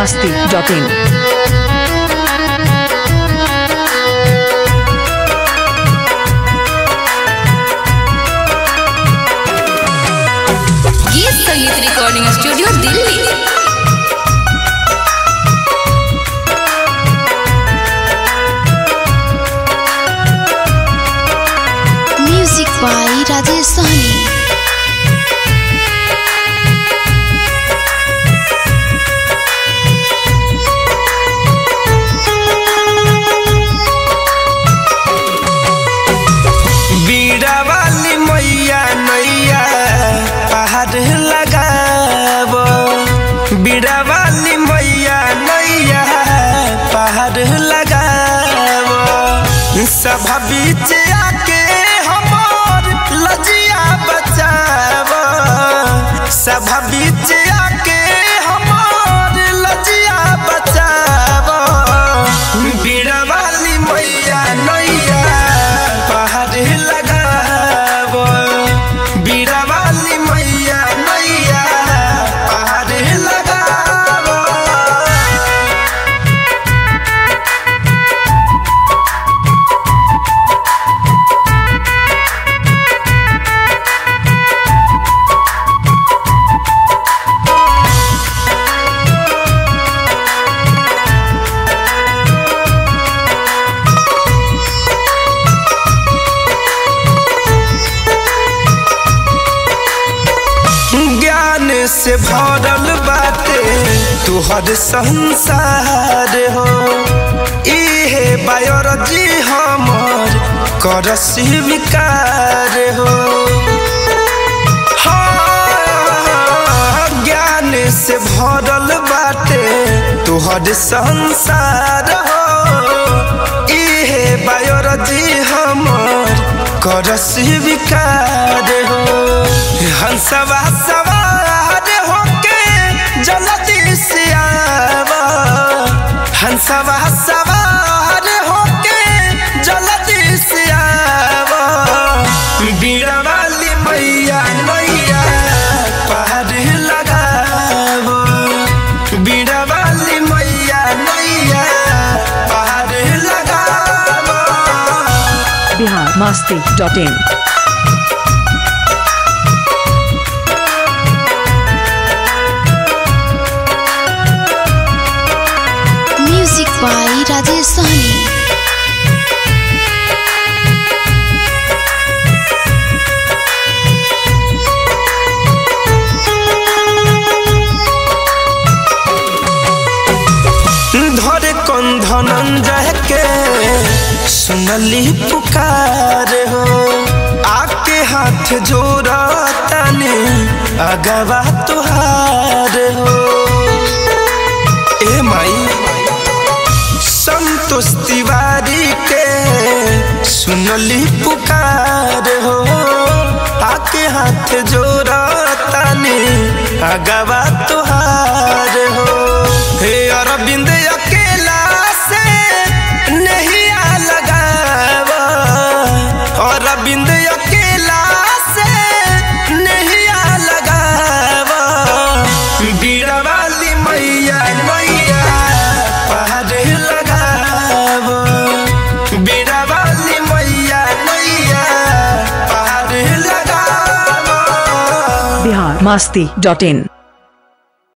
masti.in. गीत संगीत recording studio Delhi music by Rajesh Sahni बीड़ा वाली मैया नैया पहाड़ लगाब बीड़ा वाली मैया नैया पहाड़ लगाब सभा बीच आके हमर लजिया बचाब सभा बीच आके हमर लजिया बचाब बीड़ा वाली मैया नैया पहाड़ लगाब बीड़ा वाली मैया नैया पहाड़ लगाब ज्ञान से भरल बाटे तुहर संसार हो इहे बायोलॉजी हमर कर स्वीकार हो हाँ, ज्ञान से भरल बाटे तुहर संसार हो इहे बायोलॉजी हमर कर स्वीकार हो हंसवा सवार होके जल्दी से आवा हंसवा सवार होके जल्दी से आवा बीड़ा वाली मैया नैया पहाड़ लगाव बीड़ा वाली मैया नैया पहाड़ लगाव Bihar masti.in. Music by Rajesh Sahni धरे कौन धनंजय के सुनली पुकार हो आके हाथ जोड़ा तने अगवा तुहार हो ए माई संतोष तिवारी के सुनली पुकार हो आके हाथ जोड़ा तने अगवा तुहार हो हे अरविंद अकेला से नहीं आ लगावा अरविंद अकेला से नहीं आ लगावा बीड़ा वाली मैया मैया पहाड़ लगाव बीड़ा वाली मैया मैया पहाड़ लगाव Bihar masti.in.